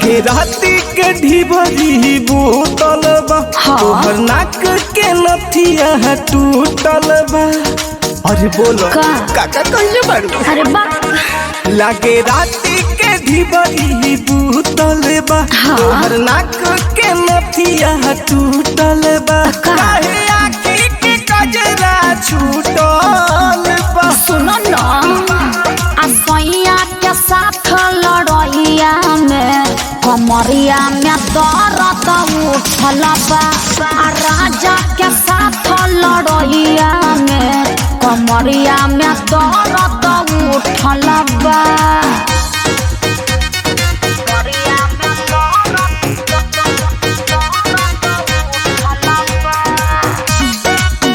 लागे राती के ढिबरी बोतल बा हाँ। तोहर नाक के नथिया टूटल बा अरे बोलो का? काका कहिए बारू अरे बा लागे राती के ढिबरी बोतल बा हाँ। तोहर नाक के नथिया टूटल बा का? काहे आखी के कजरा छूटल बा सुनो न आ सैया के साथ लड़ैया में कमरिया में दर्द उठल बा आ राजा के साथ लड़ैया में कमरिया में दर्द उठल बा कमरिया में दर्द उठल बा।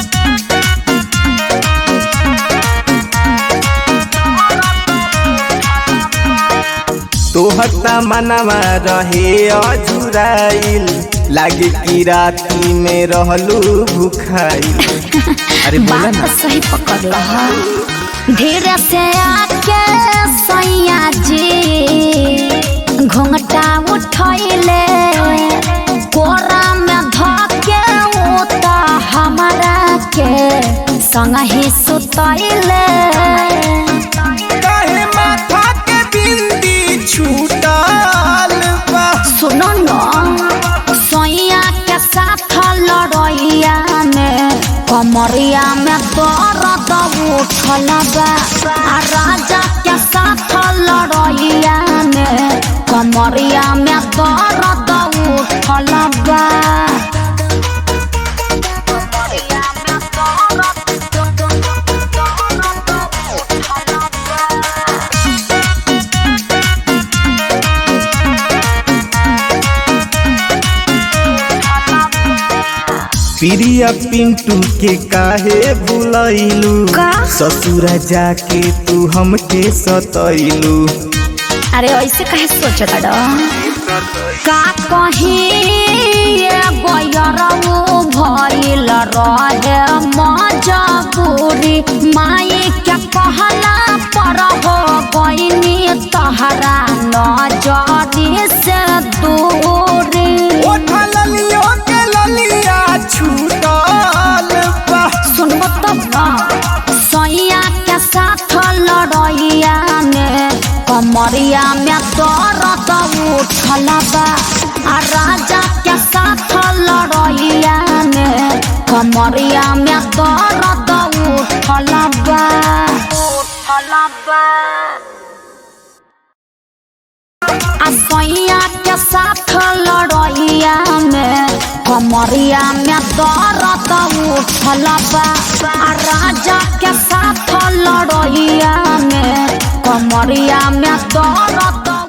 तोहता मनवा रहे अझुराइल लागे कि राती में रहलू भूखाइल अरे बोला बात ना सही पकड़ रहा धीरे से आके सैया जी घुंघटा उठैले कोरा में धके उता हमारा के संग ही सुतैले काहे माथा के बिंदी छूटल बा सुनो न सैया के साथ लड़ैया में कमरिया में दर्द उठल बा आ राजा के साथ लड़ैया में कमरिया में दर्द उठल बा कमरिया में दर्द उठल बा। प्रिया पिंटू के काहे भुलैलू का? ससुरा जाके तू हमके सतैलू अरे ऐसे कहे सोच रहा का कहीं गयरऊ भइल रहे मजबूरी माई के कहला पर हो गईनी तहरा नजरी से दूरी ओठा ललियो के ललिया छूटल बा सुनबो तब ना सैया के साथ लड़ैया में कमरिया में दर्द उठल बा आ राजा के साथ लड़ैया में कमरिया में दर्द उठल बा उठल बा आ सैया के साथ लड़ैया में कमरिया में दर्द उठल बा आ राजा के साथ लड़ैया में कमरिया में दर्द